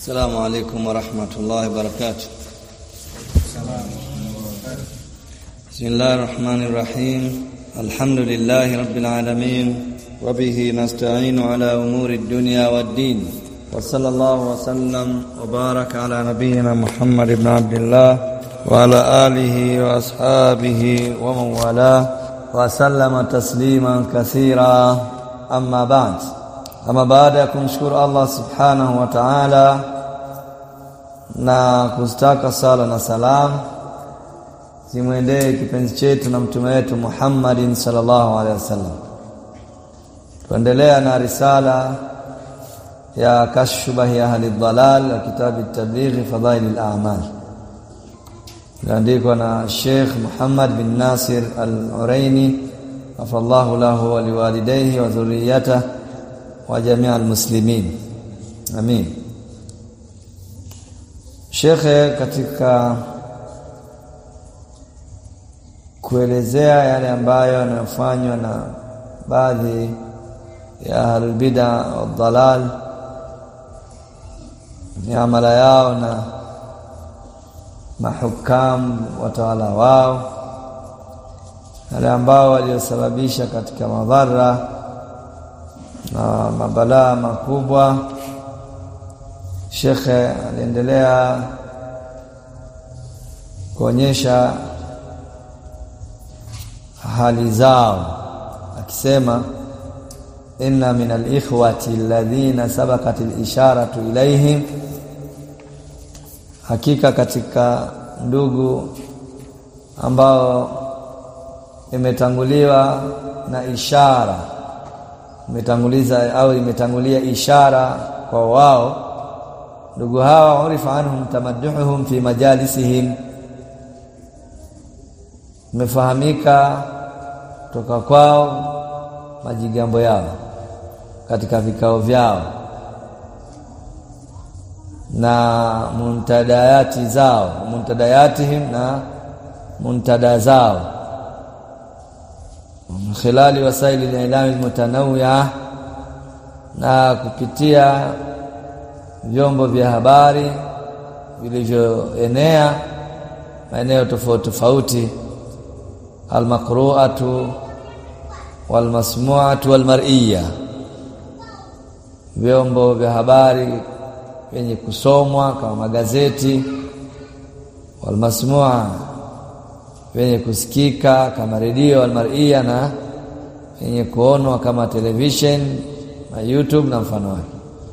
السلام عليكم ورحمة الله وبركاته بسم الله الرحمن الرحيم الحمد لله رب العالمين وبه نستعين على أمور الدنيا والدين وصلى الله وسلم وبارك على نبينا محمد بن عبد الله وعلى آله وأصحابه ومن والاه وسلم تسليما كثيرا أما بعد ama baada ya kumshukuru Allah subhanahu wa ta'ala na kustaka sala na salam zimwendee kipenzi chetu na mtume wetu Muhammadin sallallahu alaihi wasallam tuendelea na risala ya kashfa ya ahli dhalal ya kitabu tablighi fadhail al-a'mal iliandikwa na Sheikh Muhammad bin Nasir al-Uraini afallahu lahu wa liwalidayhi wa dhurriyyatihi wa jamii almuslimin amin shekhe katika kuelezea yale ambayo yanayofanywa na baadhi ya ahlulbida wadhalal miamala yao na mahukam watawala wao yale ambao waliosababisha katika madhara na mabalaa makubwa shekhe aliendelea kuonyesha hali zao akisema inna min alikhwati alladhina sabaqat alisharatu ilaihim hakika katika ndugu ambao imetanguliwa na ishara imetanguliza au imetangulia ishara kwa wao ndugu hawa urifa anhum tamadduhum fi majalisihim imefahamika toka kwao majigambo yao katika vikao vyao na muntadayati zao muntadayatihim na muntada zao khilali wasaili al-ilami al-mutanawwi'a na kupitia vyombo vya habari vilivyoenea maeneo tofauti tofauti al-maqru'atu wal-masmu'atu wal-mar'iyya vyombo vya habari vyenye kusomwa kama magazeti wal-masmu'a vyenye kusikika kama redio almaria na vyenye kuonwa kama television na YouTube na mfano wake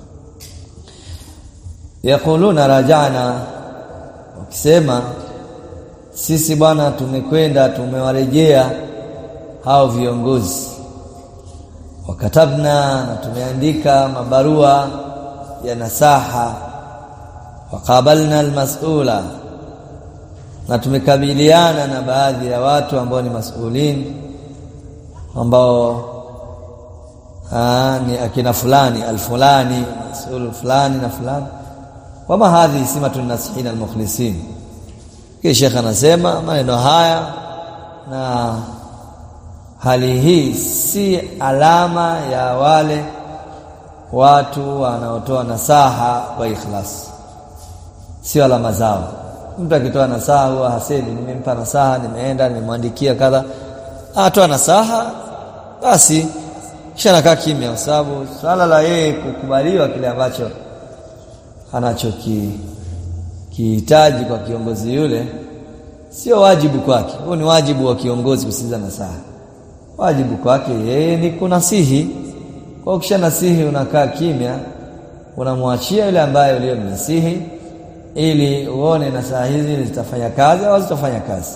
yakuluna rajana wakisema sisi bwana tumekwenda tumewarejea hao viongozi wakatabna na tumeandika mabarua ya nasaha waqabalna almas'ula na tumekabiliana na baadhi ya watu ambao ni masulin ambao aa, ni akina fulani alfulani masul fulani na fulani wama hadhi simatun nasihin almukhlisin kisha shekha anasema maneno haya na hali hii si alama ya wale watu wanaotoa nasaha kwa ikhlas sio alama zao mtu akitoa nasaha huwa hasemi nimempa nasaha nimeenda nimemwandikia kadha atoa nasaha basi kisha nakaa kimya kwa sababu swala la yeye kukubaliwa kile ambacho anachoki kihitaji kwa kiongozi yule sio wajibu kwake huo ni wajibu wa kiongozi kusikiza nasaha wajibu kwake yeye ni kunasihi kwa kisha nasihi unakaa kimya unamwachia yule ambaye uliyomnasihi ili uone na saa hizi zitafanya kazi au zitafanya kazi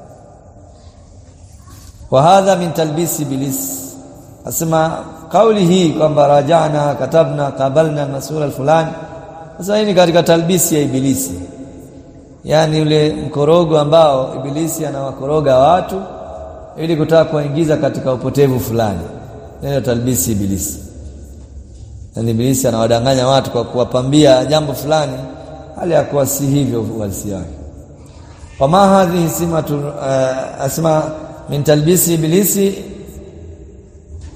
wa hadha min talbisi iblis asema kauli hii kwamba rajana katabna qabalna masul alfulani sasa hii ni katika talbisi ya ibilisi yani ule mkorogo ambao ibilisi anawakoroga watu ili kutaka kuwaingiza katika upotevu fulani ndio talbisi ibilisi yani ibilisi anawadanganya watu kwa kuwapambia jambo fulani hali ya kuwa si hivyo uhalisia wake wama hadhihi simatu uh, asma min talbisi iblisi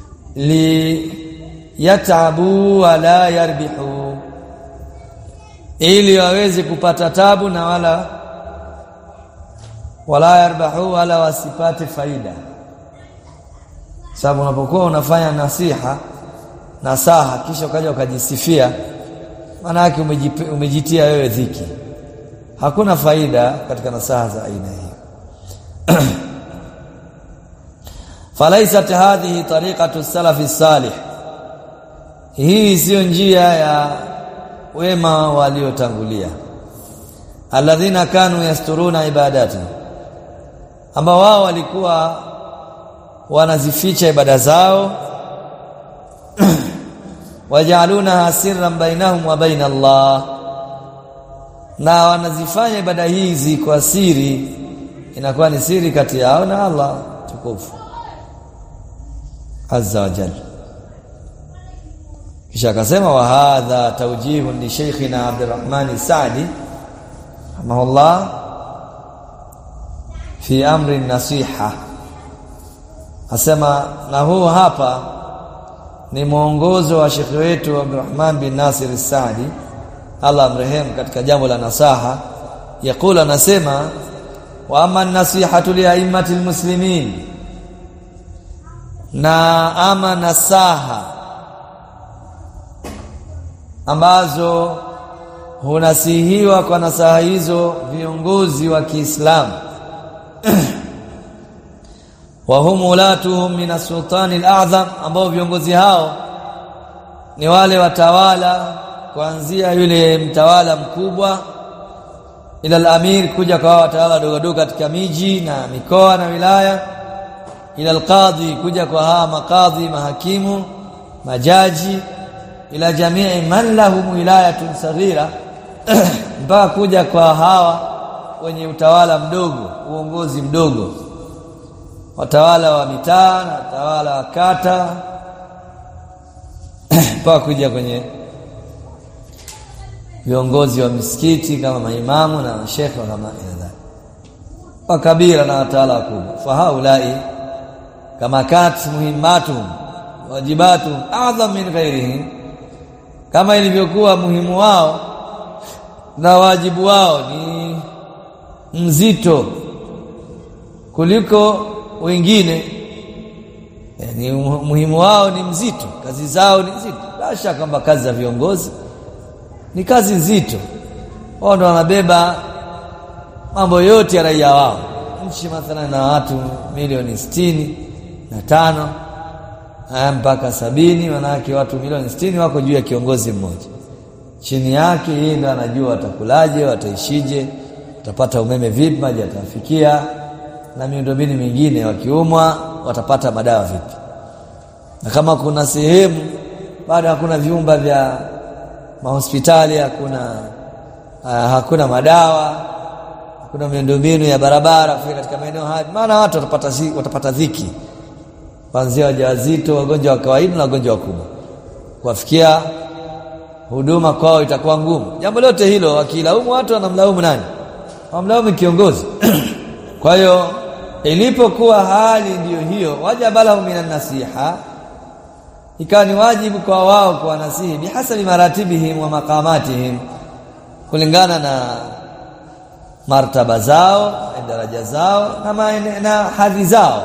li yatabu wala yarbihu ili waweze kupata tabu na wala wala yarbahu wala wasipate faida sababu unapokuwa unafanya nasiha nasaha kisha ukaja ukajisifia maana yake umejitia wewe dhiki hakuna faida katika nasaha za aina hiyo falaisat hadhihi tariqatu salafi salih hii siyo njia ya wema waliotangulia alladhina kanu yasturuna ibadati ambao wao walikuwa wanazificha ibada zao wajaluna sirran bainahum wa baina Allah na wanazifanya ibada hizi kwa siri inakuwa ni siri kati yao na Allah tukufu azza wa jalla kisha akasema wa hadha tawjihun li shaykhina Abdurrahman Saadi rahimahullah fi amri nasiha asema na huu hapa ni mwongozo wa shekhi wetu Abdurrahman bin Nasir Saadi Allah amrehemu katika jambo la nasaha yakula anasema wa amma nasihatu li a'immati muslimin na ama nasaha ambazo hunasihiwa kwa nasaha hizo viongozi wa Kiislamu wa hum ulatuhum min as-sultani al-a'zam ambao viongozi hao ni wale watawala kuanzia yule mtawala mkubwa ila al-amir kuja kwa watawala wadogo katika miji na mikoa na wilaya ila al-qadhi kuja kwa hawa makadhi mahakimu majaji ila jamii man lahum wilayatun saghira mpaka kuja kwa hawa wenye utawala mdogo uongozi mdogo watawala wa mitaa na watawala wa kata mpaka kuja kwenye viongozi wa misikiti kama maimamu na mashekhe kama idha wa kabira na watawala wakubwa fa haulai kama kat muhimmatuhum wajibatuhum a'zam min ghairihim kama ilivyokuwa muhimu wao na wajibu wao ni mzito kuliko wengine yani muhimu wao ni mzito kazi zao ni nzito la shaka kwamba kazi za viongozi ni kazi nzito wao ndo wanabeba mambo yote ya raia wao nchi mathalan na watu milioni sitini na tano haya mpaka sabini manake watu milioni sitini wako juu ya kiongozi mmoja chini yake yeye ndo anajua watakulaje wataishije watapata umeme vipi maji yatafikia na miundombinu mingine wakiumwa watapata madawa vipi na kama kuna sehemu bado hakuna viumba vya mahospitali hakuna uh, hakuna madawa hakuna miundombinu ya barabara kufika katika maeneo haya maana watu watapata watapata dhiki kuanzia wajawazito wagonjwa wa kawaida na wagonjwa wakubwa kuwafikia huduma kwao itakuwa ngumu jambo lote hilo wakilaumu watu wanamlaumu nani wamlaumu kiongozi kwa hiyo ilipokuwa hali ndiyo hiyo wajaba lahum minan nasiha ikawa ni wajibu kwa wao kuwanasihi bihasabi maratibihim wa maqamatihim kulingana na martaba zao na daraja zao na, maene, na hadhi zao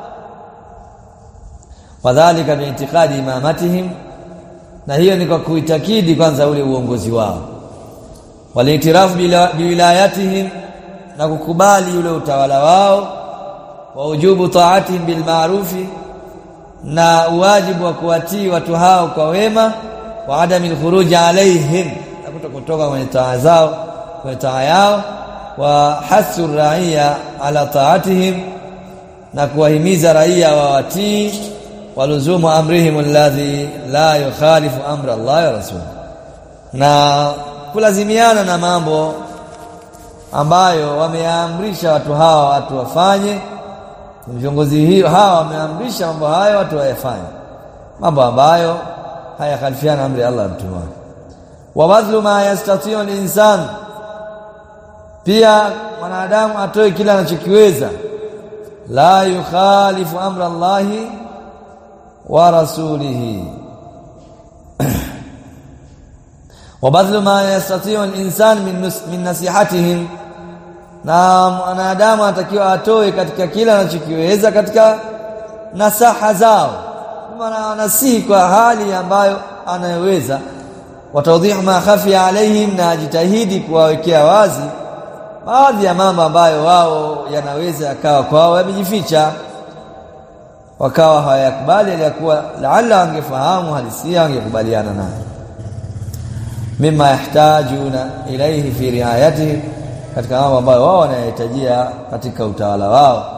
wadhalika biintiqadi imamatihim na hiyo ni kwa kuitakidi kwanza ule uongozi wao walitirafu biwilayatihim na kukubali ule utawala wao wa ujubu taatihim bil ma'rufi na uwajibu wa kuwatii watu hao kwa wema wa adami alkhuruj alaihim na kutokutoka kwenye taa zao kwenye taa yao wa hasu raia ala taatihim na kuwahimiza raia wawatii waluzumu amrihim alladhi la yukhalifu amra Allah wa rasul na kulazimiana na mambo ambayo wameamrisha watu hawa watu wafanye viongozi hiyo hawa wameamrisha mambo hayo watu wayafanye mambo ambayo hayakhalifiana amri ya Allah mtume wake wa badlu ma yastati'u al-insan pia mwanadamu atoe kila anachokiweza la yukhalifu amra Allahi wa rasulihi wa badlu ma yastati'u al-insan min, min nasihatihim na mwanadamu anatakiwa atoe katika kila anachokiweza katika nasaha zao maana anasihi kwa hali ambayo anayoweza watawdhihu ma khafiya alaihim na ajitahidi kuwawekea wazi baadhi ya mambo ambayo wao yanaweza yakawa kwao yamejificha wakawa hawayakubali aliyakuwa laala wangefahamu halisia wangekubaliana naye mima yahtajuna ilaihi fi riayatihi katika mambo ambayo wao wanayahitajia katika utawala wao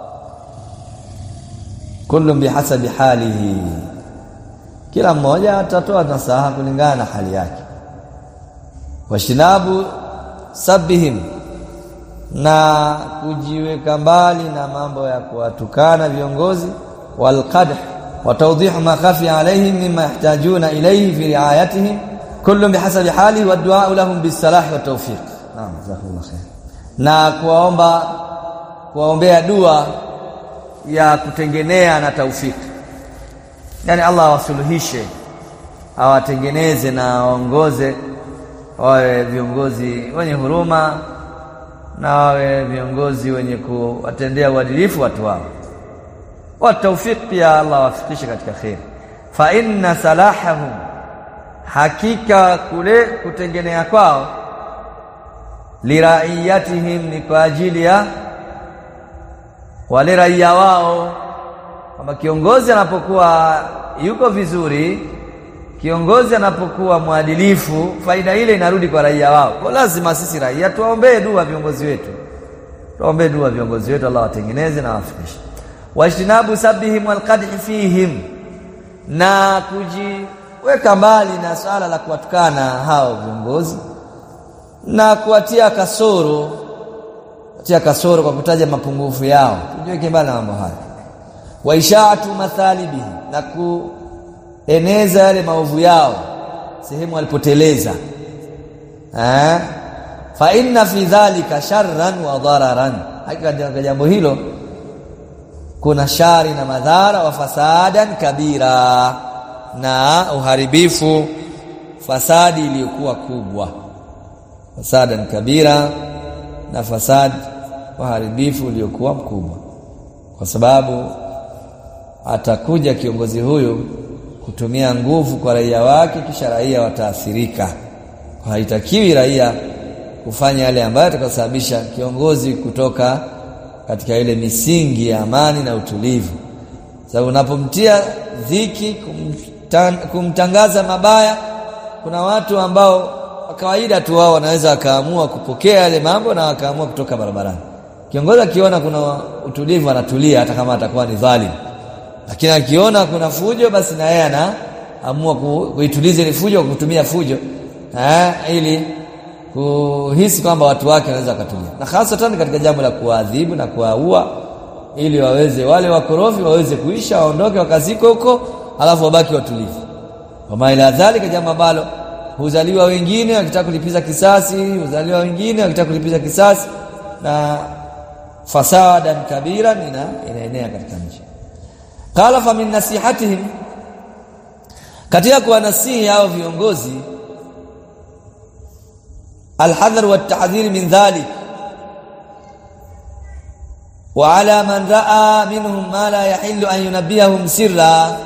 kullu bihasabi halihi kila mmoja atatoa nasaha kulingana na hali yake washinabu sabihim na kujiweka mbali na mambo ya kuwatukana viongozi walqadh wa tawdih ma khafi alaihim mimma yahtajuna ilayhi fi riayatihim kullu bihasabi halihi wa du'a lahum bisalah wa tawfiq naam jazakumullah khair na kuwaomba kuwaombea dua ya kutengenea na taufiki yani Allah awasuluhishe awatengeneze na aongoze wawe viongozi wenye huruma na wawe viongozi wenye kuwatendea uadilifu watu wao wa tawfiq pia Allah awafikishe katika khair fa inna salahahum hakika kule kutengenea kwao liraiyatihim ni kwa ajili ya wale raia wao kwamba kiongozi anapokuwa yuko vizuri kiongozi anapokuwa mwadilifu faida ile inarudi kwa raia wao kwa lazima sisi raia tuwaombee dua viongozi wetu tuwaombee dua viongozi wetu Allah watengeneze na wafikishe wajtinabu sabihim walqadhi fihim na kujiweka mbali na swala la kuwatukana hao viongozi na kuwatia kasoro kutia kasoro kwa kutaja mapungufu yao tujiweke mbali na mambo haya wa ishaatu mathalibihi na kueneza yale maovu yao sehemu walipoteleza eh fa inna fi dhalika sharran wa dararan hakika katika jambo hilo kuna shari na madhara wa fasadan kabira na uharibifu fasadi iliyokuwa kubwa fasadan kabira na fasadi uharibifu uliokuwa mkubwa kwa sababu atakuja kiongozi huyu kutumia nguvu kwa raia wake kisha raia wataathirika haitakiwi raia kufanya yale ambayo atakasababisha kiongozi kutoka katika ile misingi ya amani na utulivu sababu unapomtia dhiki kumtan, kumtangaza mabaya kuna watu ambao kwa kawaida tu wao wanaweza wakaamua kupokea yale mambo na wakaamua kutoka barabarani kiongozi akiona kuna utulivu anatulia hata kama atakuwa ni dhalim lakini akiona kuna fujo basi na yeye anaamua kuituliza ile fujo kwa kutumia fujo eh ili kuhisi kwamba watu wake wanaweza wakatulia na hasa katika jambo la kuadhibu na kuwaua ili waweze wale wakorofi waweze kuisha waondoke wakaziko huko alafu wabaki watulivu kama ila dhalika jambo ambalo huzaliwa wengine wakitaka kulipiza kisasi huzaliwa wengine wakitaka kulipiza kisasi na fasadan kabiran ina inaenea katika nchi qala fa min nasihatihim katika kuwanasihi hao viongozi alhadhar wa tahdhir min dhalik wa ala man raa minhum ma la yahillu an yunabbihahum sirra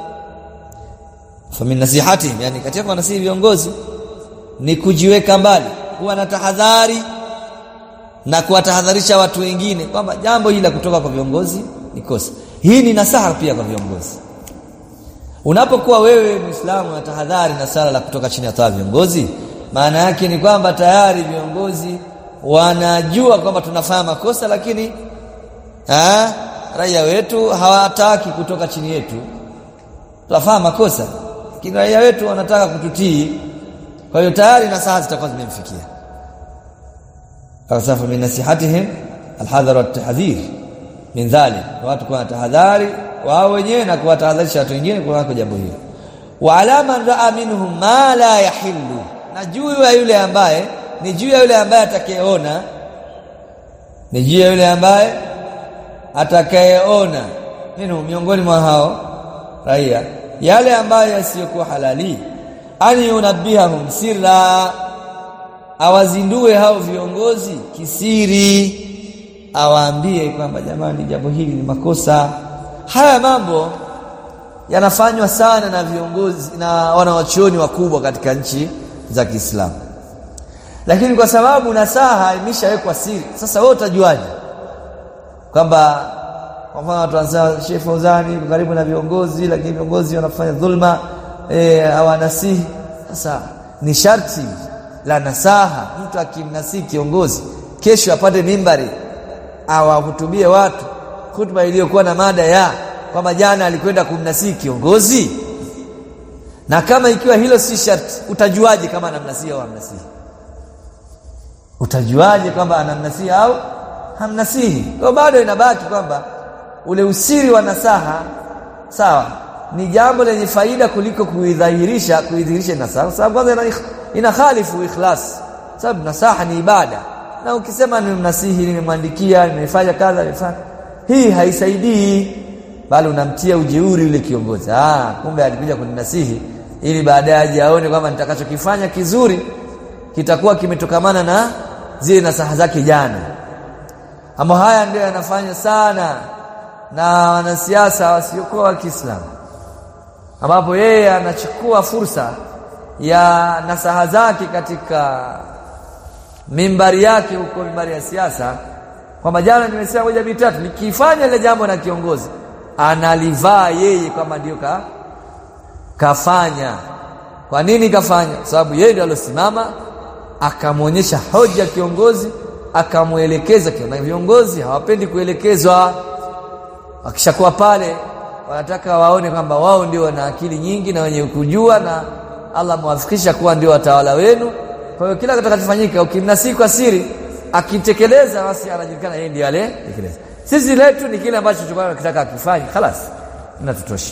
fa min nasihatihim yani katika kuwanasihi viongozi ni kujiweka mbali kuwa na tahadhari na kuwatahadharisha watu wengine kwamba jambo hili la kutoka kwa viongozi ni kosa hii ni nasaha pia kwa viongozi unapokuwa wewe muislamu na tahadhari na sala la kutoka chini ya taa viongozi maana yake ni kwamba tayari viongozi wanajua kwamba tunafanya makosa lakini ha, raia wetu hawataki kutoka chini yetu tunafanya makosa lakini raia wetu wanataka kututii kwa hiyo tayari nasaha zitakuwa zimemfikia falsafa min nasihatihim alhadhar watahdhir min dhalik watu kwa tahadhari wao wenyewe na kuwatahadharisha watu wengine kwa jambo hilo wa alama raa minhum ma la yahillu na juu ya yule ambaye ni juu ya yule ambaye atakayeona ni juu ya yule ambaye atakayeona minhum miongoni mwa hao raia yale ambayo yasiyokuwa halali an yunabbihahum sirra awazindue hao viongozi kisiri awaambie kwamba jamani jambo hili ni makosa haya mambo yanafanywa sana na viongozi na wanawachuoni wakubwa katika nchi za Kiislamu lakini kwa sababu nasaha imeshawekwa siri sasa wewe utajuaje kwamba kwa mfano watu wanasema Sheikh Fauzani karibu na viongozi lakini viongozi wanafanya dhulma eh hawanasihi sasa ni sharti la nasaha mtu akimnasihi kiongozi kesho apate mimbari awahutubie watu hutuba iliyokuwa na mada ya kwamba jana alikwenda kumnasihi kiongozi na kama ikiwa hilo si sharti utajuaje kama anamnasihi au hamnasihi utajuaje kwamba anamnasihi au hamnasihi kwa bado inabaki kwamba ule usiri wa nasaha sawa ni jambo lenye faida kuliko kuidhahirisha kuidhihirisha nasaha sababu kwanza ina, ina khalifu ikhlas sababu nasaha ni ibada na ukisema nimemnasihi nimemwandikia nimefanya kadha nimefanya hii haisaidii bali unamtia ujeuri yule kiongozi ah kumbe alikuja kuninasihi ili baadaye aje aone kwamba nitakachokifanya kizuri kitakuwa kimetokamana na zile nasaha zake jana ama haya ndio yanafanya sana na wanasiasa wasiokuwa wa Kiislamu ambapo yeye anachukua fursa ya nasaha zake katika mimbari yake huko mimbari ya siasa kwamba jana nimesema moja mitatu nikifanya ile jambo na kiongozi analivaa yeye kwamba ndio ka, kafanya kwa nini kafanya kwa sababu yeye ndio alosimama akamwonyesha hoja kiongozi akamuelekeza na viongozi hawapendi kuelekezwa wakishakuwa pale wanataka waone kwamba wao ndio wana akili nyingi na wenye kujua na Allah mwafikisha kuwa ndio watawala wenu kwa hiyo kila kitakachofanyika ukimnasii kwa siri akitekeleza basi anajulikana yeye ndiye aliyetekeleza sisi letu ni kile ambacho tulikuwa tunataka akifanye خلاص inatutosha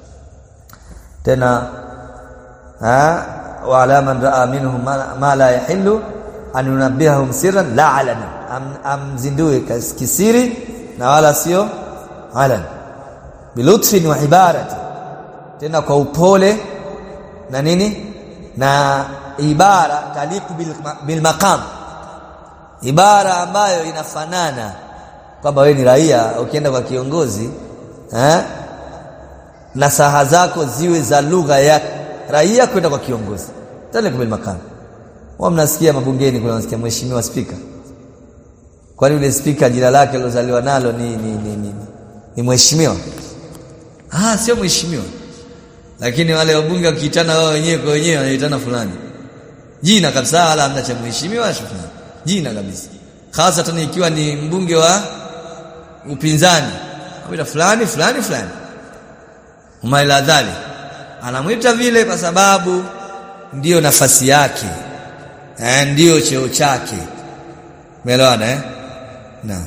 tena ha wa ala man raa minhum ma, ma la yahillu an yunabbihahum sirran la alana am, amzindue kisiri na wala sio alan bilutfin wa ibarati tena kwa upole na nini na ibara taliku bil, bil maqam ibara ambayo inafanana kwamba wewe ni raia ukienda kwa kiongozi eh nasaha zako ziwe za lugha ya raia kwenda kwa kiongozi taliku bil maqam wao mnasikia mabungeni kuna nasikia mheshimiwa spika kwani yule spika jina lake alozaliwa nalo ni ni ni, ni, ni mheshimiwa ah sio mheshimiwa lakini wale wabunge wakiitana wao wenyewe kwa wenyewe wanaitana fulani jina kabisa wala hamna cha mheshimiwa fulani jina kabisa hasa tena ikiwa ni mbunge wa upinzani amwita fulani fulani fulani umaila dhali anamwita vile kwa sababu ndiyo nafasi yake eh ndiyo cheo chake umeelewana eh naam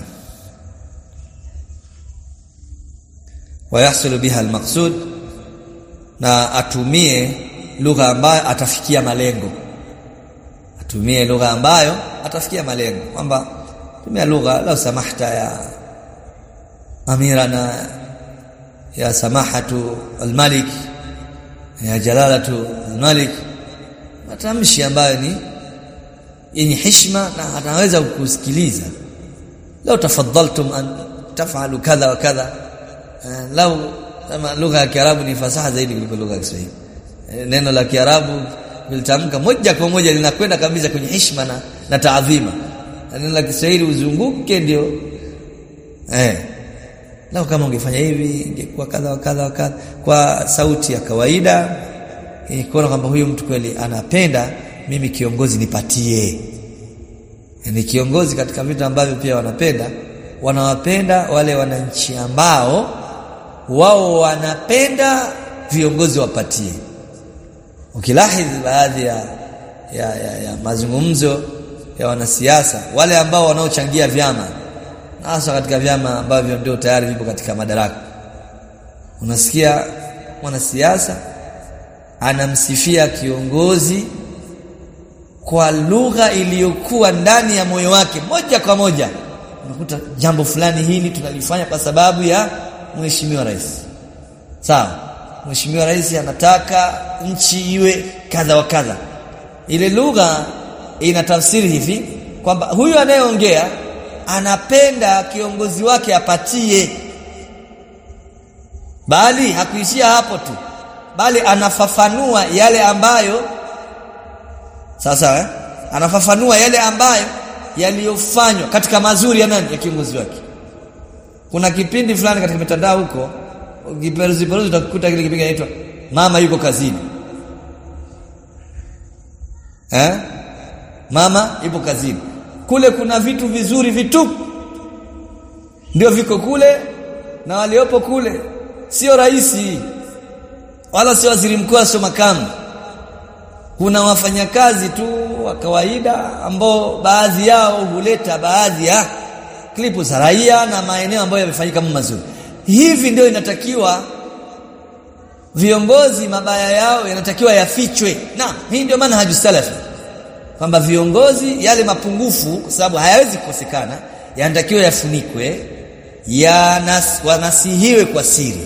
wayahsulu biha almaqsud na atumie lugha ambayo atafikia malengo atumie lugha ambayo atafikia malengo kwamba tumia lugha la samahta ya amirana ya samahatu almalik ya jalalatu almalik matamshi ambayo ni yenye heshima na anaweza kukusikiliza lau tafadhaltum an taf'alu kadha wa kadha lau kama lugha ya Kiarabu ni fasaha zaidi kuliko lugha ya Kiswahili neno la Kiarabu lilitamka moja kwa moja linakwenda kabisa kwenye heshima na, na taadhima neno la Kiswahili uzunguke ndio eh lau kama ungefanya hivi ingekuwa kadha wa kadha wa kadha kwa sauti ya kawaida kuona kwamba huyu mtu kweli anapenda mimi kiongozi nipatie ni kiongozi katika vitu ambavyo pia wanapenda wanawapenda wale wananchi ambao wao wanapenda viongozi wapatie ukilahidhi baadhi ya, ya, ya, ya mazungumzo ya wanasiasa wale ambao wanaochangia vyama hasa katika vyama ambavyo ndio tayari vipo katika madaraka unasikia mwanasiasa anamsifia kiongozi kwa lugha iliyokuwa ndani ya moyo wake moja kwa moja unakuta jambo fulani hili tunalifanya kwa sababu ya mheshimiwa rais sawa mheshimiwa rais anataka nchi iwe kadha wa kadha ile lugha ina tafsiri hivi kwamba huyu anayeongea anapenda kiongozi wake apatie bali hakuishia hapo tu bali anafafanua yale ambayo sasa eh? anafafanua yale ambayo yaliyofanywa katika mazuri ya nani ya kiongozi wake kuna kipindi fulani katika mitandao huko kiperuzi peruzi utakuta kile kipindi kinaitwa mama yuko kazini eh mama yupo kazini kule kuna vitu vizuri vitupu ndio viko kule na waliopo kule sio raisi wala sio waziri mkuu sio makamu kuna wafanyakazi tu wa kawaida ambao baadhi yao huleta baadhi ya klipu za raia na maeneo ambayo yamefanyika mambo mazuri hivi ndio inatakiwa viongozi mabaya yao yanatakiwa yafichwe na hii ndio maana haju salafi kwamba viongozi yale mapungufu kwa sababu hayawezi kukosekana yanatakiwa yafunikwe yanas, wanasihiwe kwa siri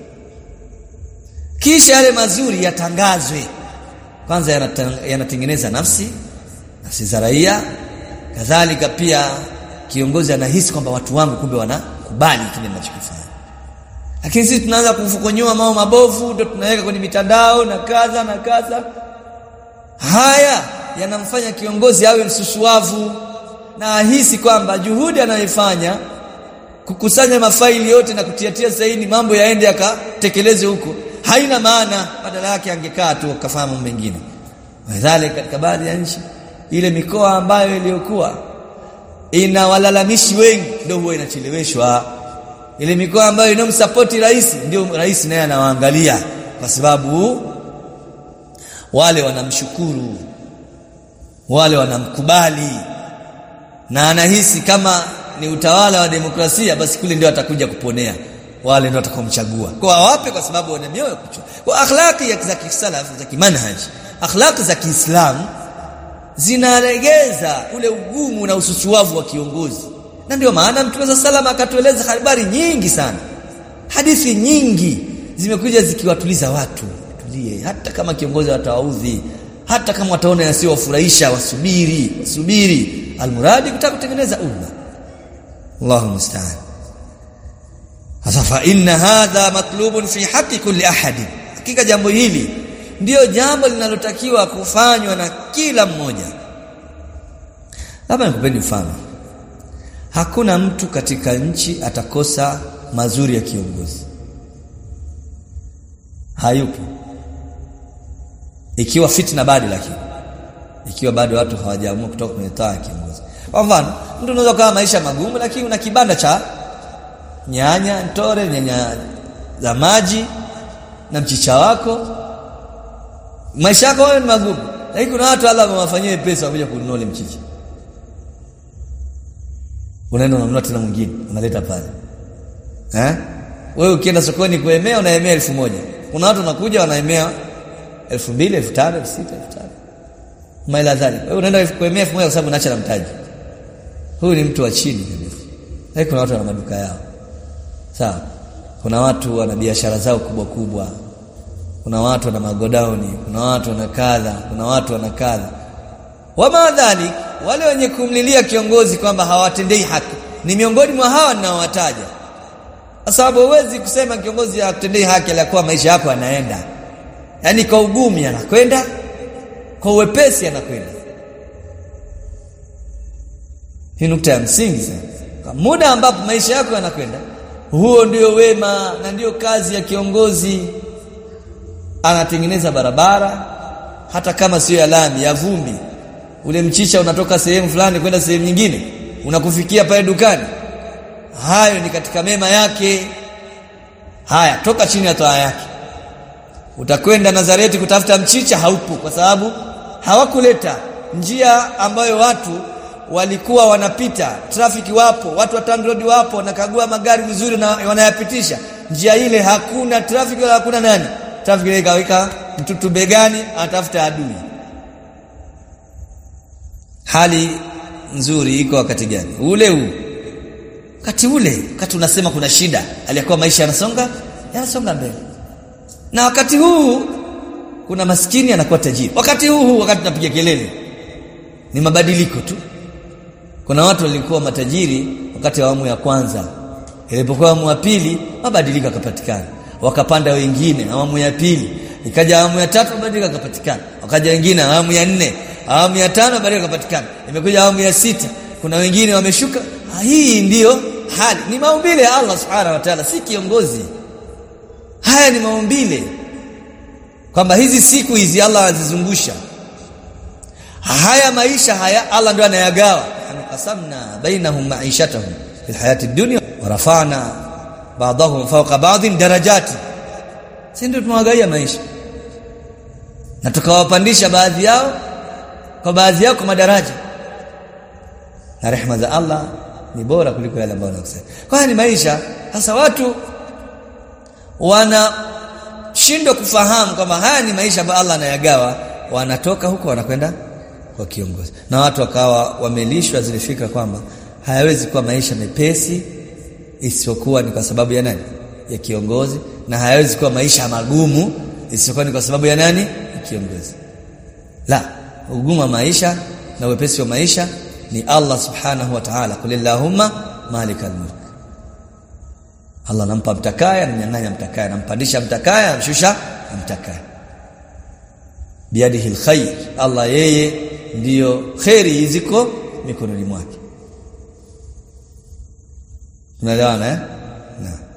kisha yale mazuri yatangazwe kwanza yanatengeneza nafsi nafsi za raia kadhalika pia kiongozi anahisi kwamba watu wangu kumbe wanakubali kile ninachokifanya lakini sisi tunaanza kufukonyoa mambo mabovu ndio tunaweka kwenye mitandao na kadha na kadha haya yanamfanya kiongozi awe msusuavu na ahisi kwamba juhudi anayoifanya kukusanya mafaili yote na kutiatia saini mambo yaende yakatekeleze huko haina maana badala yake angekaa tu akafanya mambo mengine wadhali katika baadhi ya nchi ile mikoa ambayo iliyokuwa ina walalamishi wengi ndio huwa inacheleweshwa ile mikoa ambayo inomsapoti rais ndio rais naye anawaangalia kwa sababu wale wanamshukuru wale wanamkubali na anahisi kama ni utawala wa demokrasia basi kule ndio atakuja kuponea wale ndio watakaomchagua kwa awape kwa sababu wana mioyo kuchua kwa akhlaqi za kisalaf za kimanhaj akhlaqi za Kiislamu zinaregeza ule ugumu na ususuavu wa kiongozi na ndio maana Mtume wa salama akatueleza habari nyingi sana hadithi nyingi zimekuja zikiwatuliza watu tulie hata kama kiongozi watawaudhi hata kama wataona yasiyowafurahisha wasubiri wasubiri almuradi kutaka kutengeneza umma Allahu musta'an sasa fa inna hadha matlubun fi haqqi kulli ahadin hakika jambo hili ndiyo jambo linalotakiwa kufanywa na kila mmoja labda nikupeni mfano hakuna mtu katika nchi atakosa mazuri ya kiongozi hayupo ikiwa fitna bado lakini ikiwa bado watu hawajaamua kutoka kwenye taa ya kiongozi kwa mfano mtu unaweza kuwa maisha magumu lakini una kibanda cha nyanya ntore nyanya za maji na mchicha wako maisha yako wewe ni magumu lakini kuna watu Allah amewafanyia pesa wakuja kununua ile mchicha unaenda unanunua tena mwingine unaleta pale eh wewe ukienda sokoni kuemea unaemea elfu moja kuna watu wanakuja wanaemea elfu mbili elfu tano elfu sita elfu tano maila dhali wewe unaenda kuemea elfu moja kwa sababu unaacha na mtaji huyu ni mtu wa chini kabisa lakini kuna watu wana maduka yao sawa kuna watu wana biashara zao kubwa kubwa kuna watu wana magodauni kuna watu wana kadha kuna watu wana kadha wama dhalik wale wenye kumlilia kiongozi kwamba hawatendei haki ni miongoni mwa hawa ninaowataja kwa sababu huwezi kusema kiongozi hakutendei haki aliyakuwa maisha yako yanaenda yaani kwa ugumu anakwenda kwa uwepesi anakwenda hii nukta ya msingi sana kwa muda ambapo maisha yako yanakwenda huo ndio wema na ndio kazi ya kiongozi anatengeneza barabara hata kama sio ya lami ya vumbi ule mchicha unatoka sehemu fulani kwenda sehemu nyingine unakufikia pale dukani hayo ni katika mema yake haya toka chini ya toa yake utakwenda Nazareti kutafuta mchicha haupo kwa sababu hawakuleta njia ambayo watu walikuwa wanapita trafiki wapo watu wa TANROADS wapo wanakagua magari vizuri na wanayapitisha njia ile hakuna trafiki wala hakuna nani trafiki ile ikaweka mtutu begani atafuta adui hali nzuri iko wakati gani ule huu wakati ule wakati unasema kuna shida aliyekuwa maisha yanasonga yanasonga mbele na wakati huu kuna maskini anakuwa tajiri wakati huu huu wakati tunapiga kelele ni mabadiliko tu kuna watu walikuwa matajiri wakati wa awamu ya kwanza ilipokuwa awamu ya pili mabadiliko yakapatikana wakapanda wengine awamu ya pili ikaja awamu ya tatu mabadiliko yakapatikana wakaja wengine awamu ya nne awamu ya tano mabadiliko yakapatikana imekuja awamu ya sita kuna wengine wameshuka hii ndiyo hali ni maumbile ya Allah subhanahu wa ta'ala si kiongozi haya ni maumbile kwamba hizi siku hizi Allah anazizungusha haya maisha haya Allah ndio anayagawa qasamna bainahum ma'ishatahum fil hayati dunya wa rafa'na ba'dahum fawqa ba'dhin darajati si ndio tumewagaia maisha na tukawapandisha baadhi yao kwa baadhi yao kwa madaraja na rehema za Allah ni bora kuliko yale ambayo nakusema kwa ni maisha sasa watu wanashindwa kufahamu kwamba haya ni maisha ambayo Allah anayagawa wanatoka huko wanakwenda kwa kiongozi na watu wakawa wamelishwa zile fikra kwamba hayawezi kuwa maisha mepesi isiyokuwa ni kwa sababu ya nani ya kiongozi na hayawezi kuwa maisha magumu isiyokuwa ni kwa sababu ya nani ya kiongozi la ugumu wa maisha na wepesi wa maisha ni Allah subhanahu wa ta'ala kulillahumma malikal mulk Allah anampa mtakaya anamnyang'anya mtakaya anampandisha mtakaya anamshusha mtakaya biyadihi alkhair Allah yeye ndiyo khairi ziko mikononi mwake tunaelewana eh na